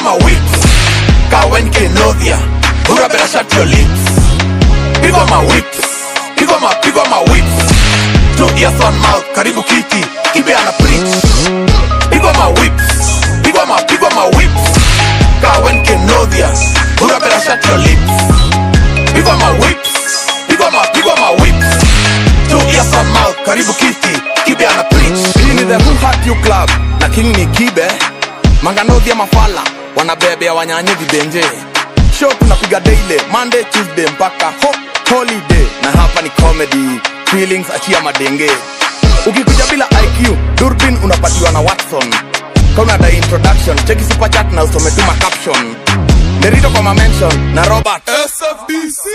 my whips Kawen Kenodia Bura better shut your lips Pigwa my whips Pigwa my, pigwa my whips Two ears on mouth Karibu kiti Kibe ana preach Pigwa my whips Pigwa my, pigwa my whips Kawen Kenodia Bura better shut your lips Pigwa my whips Pigwa my, pigwa my whips Two ears on mouth Karibu kiti Kibe ana preach hii ni the Who Hurt You Club na king ni kibe manganodhia mafala wanabebea wanyanye vibenje show tunapiga daily monday tuesday mpaka ho holiday na hapa ni comedy feelings achia madenge ukikuja bila iq durbin unapatiwa na watson kaunada introduction cheki superchat na usometuma caption derito kwa mamention na robert SFDC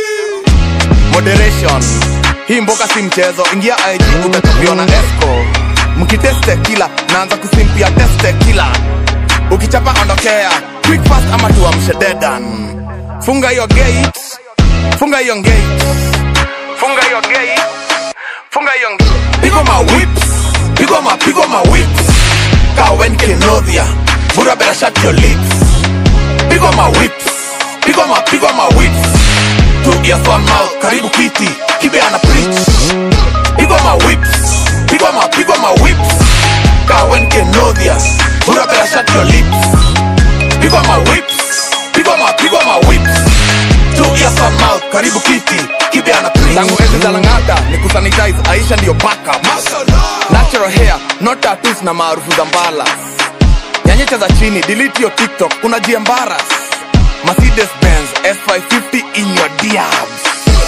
moderation hii mboka si mchezo ingia ig utatupiwa na esco mkiteste kila naanza kusimpia teste kila ukichapa ondokea quick fast ama tuamshe dedan funga hiyo gate funga hiyo gate funga hiyo gate funga hiyo gate Pigwa my whips Pigwa my, pigwa my whips Kawen Kenodia Bura better shut your lips Pigwa my whips Pigwa my, pigwa my whips Two ears one mouth Karibu kiti Kibe ana preach Pigwa my whips Pigwa my, pigwa my whips Kawen Kenodia Bura better shut your lips Pigwa my whips Pigwa my, pigwa my whips Two ears one mouth Karibu kiti Kibe ana preach tangu enzi za lang'ata ni kusanitize aisha ndiyo backup natural hair not tattoos na maarufu za mbala nyanyecha za chini delete your tiktok unajiembaras mercedes benz s550 in your diabs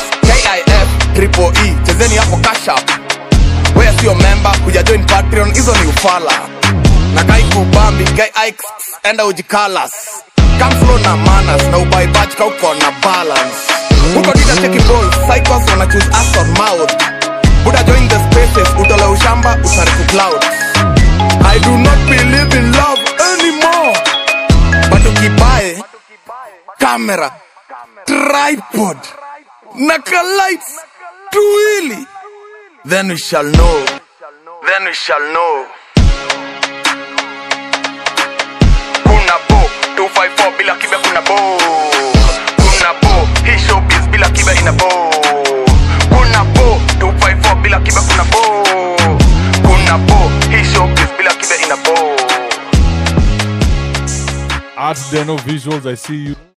kif triple e chezeni hapo kashap weya sio memba kuja join patreon hizo ni ufala na kaikubambi guy ikes enda ujikalas kamflo na manas na ubaibach kauko na balance huko dita cheki ball cycles wana choose us on mouth buda join the spaces utole ushamba utariku cloud i do not believe in love anymore but ukibae kamera tripod na kalights tuwili then we shall know then we shall know kuna bo 254 bila kibe kuna bo kuna bo hii showbiz bila kibe ina bo kuna bo 254 bila kibe kuna bo kuna bo hii showbiz bila kibe ina bo Art Deno Visuals, I see you.